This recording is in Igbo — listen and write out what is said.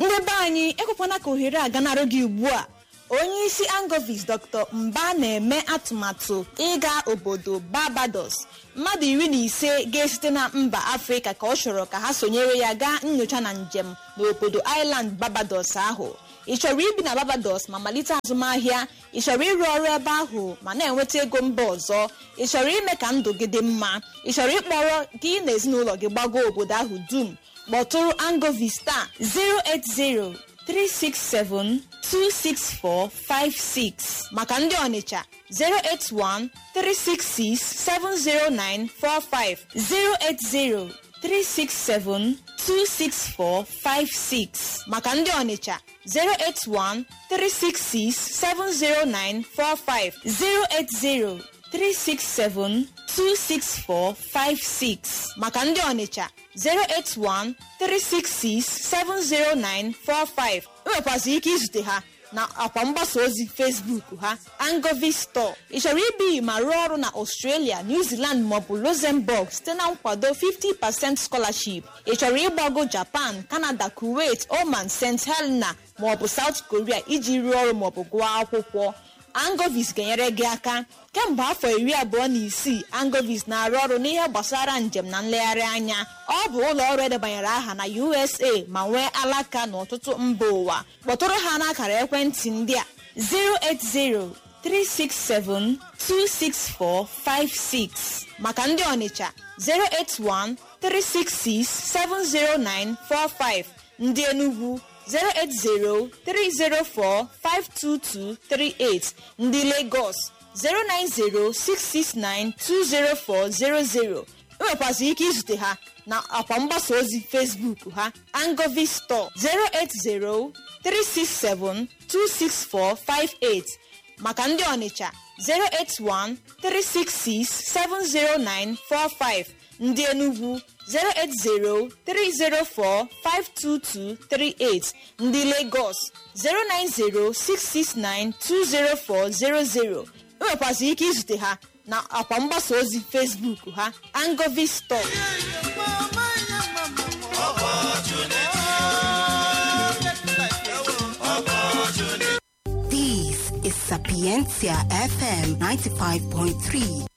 ndị be anyị ekwekwana ka ohere a ganarụ gị ugbu a onye isi angovis dr mba na-eme atụmatụ ịga obodo barbados mmadụ iri na ise ga-esite na mba afrịka ka ọ chọrọ ka ha sonyere ya gaa nyocha na njem n'obodo island barbados ahụ ị chọrọ ibi na barbados ma malite azụmahịa ị chọrọ ịrụ ọrụ ebe ahụ ma na-enweta ego mba ọzọ ị chọrọ ime ka ndụ gị dị mma ị chọrọ ịkpọrọ gị na ezinụlọ gị gbago obodo ahụ dum kpọtụrụ angovista 080 367 26456 maka ndị ọnịcha 081 366 70945 080 367 26456 maka ndị ọnịcha 081 366 70945 080 367 26456 maka ndị ọnịcha 081 366 70945 enwekwazị ike izute ha na akwa mgbasa ozi facebook ha angovi store ị chọrọ ibi ma rụọ ọrụ na australia new zealand maọbụ luxembourg site na nkwado 50% scholarship ị chọrọ ịgbago japan canada kuwait oman st helena maọbụ south korea iji rụọ ọrụ maọbụ gụọ akwụkwọ angovis ga-enyere gị aka kemgbe afọ iri abụọ na isii angovis na-arụ ọrụ n'ihe gbasara njem na nlegharị anya ọ bụ ụlọ ọrụ edebanyere aha na usa ma nwee alaka n'ọtụtụ mba ụwa kpọtụrụ ha n'akara ekwentị ndị a 08036726456 maka ndị ọnịcha 08136670945 ndị enugwu 08030452238 ndị Lagos 09066920400 enwekwazị ike izute ha na akwa mgbasa ozi Facebook ha Angovi Store 08036726458 maka ndị Ọnịcha 08136670945 ndị Enugu 08030452238 ndị Lagos 09066920400 enwekwazị ike izute ha na akwa mgbasa ozi Facebook ha Angovi Store This is Sapientia FM 95.3.